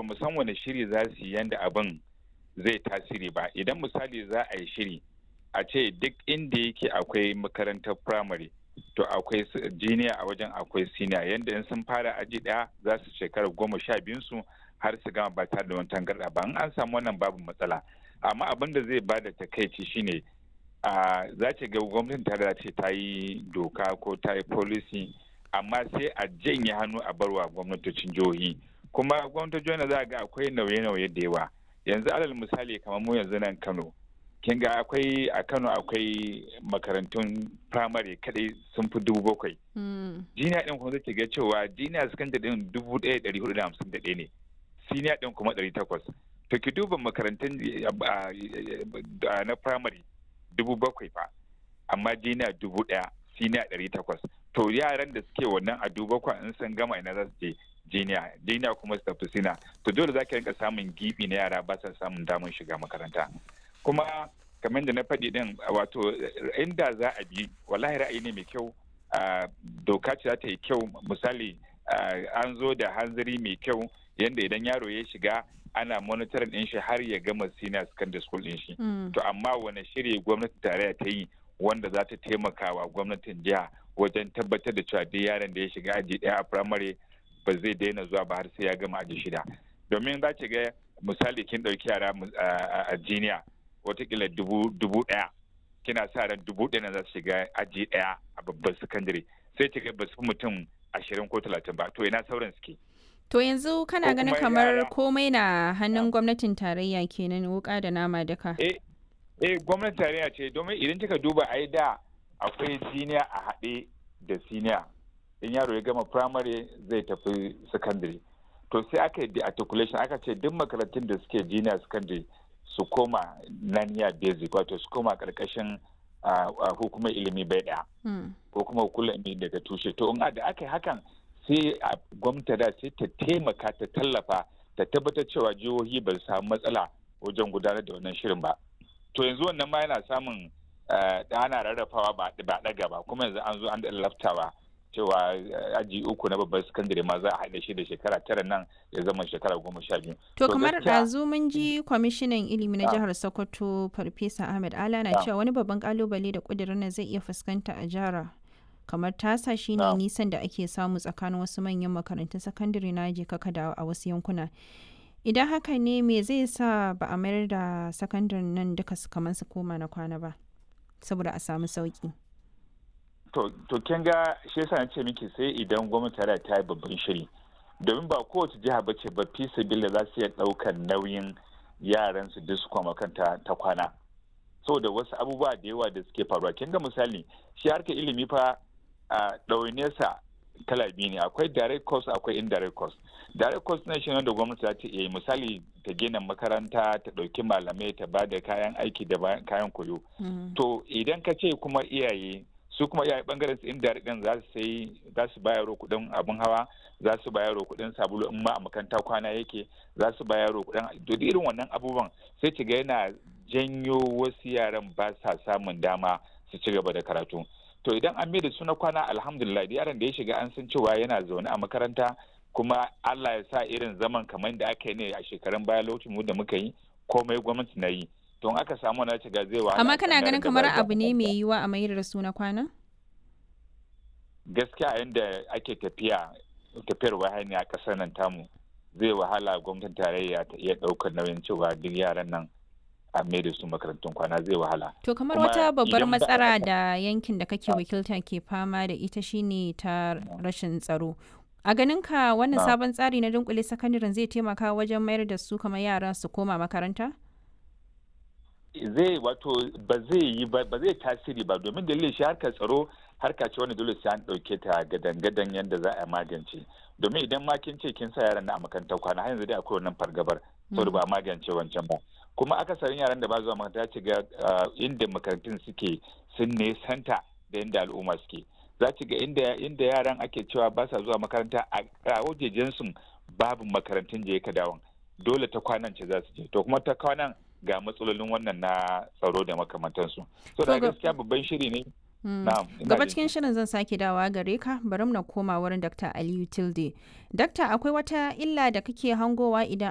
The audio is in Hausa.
ba mu san wani shiri za su yi yanda abin zai tasiri ba idan misali za a yi shiri a ce duk inda yake akwai makarantar firamare to akwai jiniya a wajen akwai siniya yanda in sun fara aji ɗaya za su shekara goma sha biyun su har su gama ba tare da wani tangarɗa ba in an samu wannan babu matsala amma abin da zai bada takaici shine a za ce ga gwamnatin tare ce ta yi doka ko ta yi policy amma sai a janye hannu a barwa gwamnatocin jihohi kuma gwamnatocin jihohi za ga akwai nauye-nauye da yawa yanzu alal misali kamar mu yanzu nan kano kin ga akwai a kano akwai makarantun firamare kadai sun fi dubu bakwai jiniya din kuma zai ga cewa jiniya sakandare din dubu ɗaya ɗari hudu da hamsin da ɗaya ne siniya din kuma ɗari takwas to ki duba makarantun na firamare dubu bakwai fa amma jiniya dubu ɗaya siniya ɗari takwas to yaran da suke wannan a dubu bakwai in sun gama ina za su je jiniya jiniya kuma su tafi sina to dole za ka rinka samun gibi na yara ba sa samun damar shiga makaranta kuma kamar da na faɗi din wato inda za a bi wallahi ra'ayi ne mai kyau doka ce za ta yi kyau misali an zo da hanzari mai kyau yadda idan yaro ya shiga ana monitoring din shi har ya gama senior secondary school din shi to amma wani shiri gwamnati tarayya ta yi wanda za ta taimaka wa gwamnatin jiha wajen tabbatar da cewa duk yaron da ya shiga aji ɗaya a primary ba zai daina zuwa ba har sai ya gama aji shida domin za ki ga misali kin ɗauki yara a jiniya watakila dubu ɗaya kina sa ran dubu ɗaya za su shiga aji ɗaya a babban sakandare sai ki ga ba su fi mutum ashirin ko talatin ba to ina sauran suke To yanzu kana ganin kamar komai na hannun gwamnatin tarayya kenan wuka da nama duka. Eh, eh gwamnatin tarayya ce domin idan kika duba ai da akwai siniya a haɗe da siniya. In yaro ya gama primary zai tafi secondary. To sai aka yi articulation aka ce duk makarantun da suke junior secondary su koma naniya basic wato su koma karkashin hukumar ilimi bai ɗaya. Ko kuma hukumar ilimi daga tushe. To in da aka yi hakan sai a gwamnati da sai ta taimaka ta tallafa ta tabbatar cewa jihohi ba su samu matsala wajen gudanar da wannan shirin ba to yanzu wannan ma yana samun ana rarrafawa ba ɗaga ba kuma yanzu an zo an laftawa cewa aji uku na babban sakandare ma za a haɗa shi da shekara tara nan ya zama shekara goma sha biyu. To kamar ɗazu mun ji kwamishinan ilimi na jihar Sokoto Farfesa Ahmed Ala na cewa wani babban kalubale da ƙudurin nan zai iya fuskanta a jihar kamar tasa shine nisan da ake samu tsakanin wasu manyan makarantun sakandare na je kaka da a wasu yankuna idan haka ne me zai sa ba a mayar da sakandaren nan duka su kamar su koma na kwana ba saboda a samu sauki to kin ga shi yasa ce miki sai idan gwamnati ta ta yi babban shiri domin ba kowace jiha ba ce ba fi sabila za su iya ɗaukar nauyin yaran su duk su koma kanta ta kwana saboda wasu abubuwa da yawa da suke faruwa kin ga misali shi harkar ilimi fa a ɗaunesa kala biyu ne akwai direct cost akwai indirect cost direct cost na shi wanda gwamnati za ta iya misali ta gina makaranta ta ɗauki malamai ta ba da kayan aiki da kayan koyo to idan ka ce kuma iyaye su kuma iyaye bangaren su indirect din za su sai za su bayar kuɗin abin hawa za su bayar kuɗin sabulu in ma a makaranta kwana yake za su bayar kuɗin duk irin wannan abubuwan sai ki ga yana janyo wasu yaran ba sa samun dama su ci gaba da karatu to idan an da su na kwana alhamdulillah da yaron da ya shiga an san cewa yana zaune a makaranta kuma Allah ya sa irin zaman kamar da aka yi ne a shekarun baya lokacin mu da muka yi komai gwamnati na yi to in aka samu na shiga zai wahala amma kana ganin kamar abu ne mai yiwa a mayar da su na kwana gaskiya yadda ake tafiya tafiyar wahani a ƙasar nan tamu zai wahala gwamnatin tarayya ta iya ɗaukar nauyin cewa duk yaran nan a mai da su makarantun kwana zai wahala. To kamar wata babbar matsala da yankin da kake wakilta ke fama da ita shine ta rashin tsaro. A ganin ka wannan sabon tsari na dunkule sakandaren zai taimaka wajen mayar da su kamar yara su koma makaranta? Zai wato ba zai yi ba zai tasiri ba domin dalilin shi harkar tsaro harka ce wani dole sai an ɗauke ta gadan-gadan yadda za a magance domin idan ma kin ce kin sa yaran na a makarantar kwana har yanzu dai akwai wannan fargabar saboda ba a magance wancan ba kuma akasarin yaran da ba zuwa makaranta ci ga inda makarantun suke sun nesanta da inda al'umma suke za ci ga inda yaran ake cewa ba sa zuwa makaranta a wajejen su babu makarantun je ka dawon dole ta kwanan ce za su je to kuma ta kwanan ga matsalolin wannan na tsaro da makamantansu so da gaskiya babban shiri ne Gaba cikin shirin zan sake dawa gare ka bari na koma wurin Dr. Aliyu Tilde. Dakta akwai wata illa da kake hangowa idan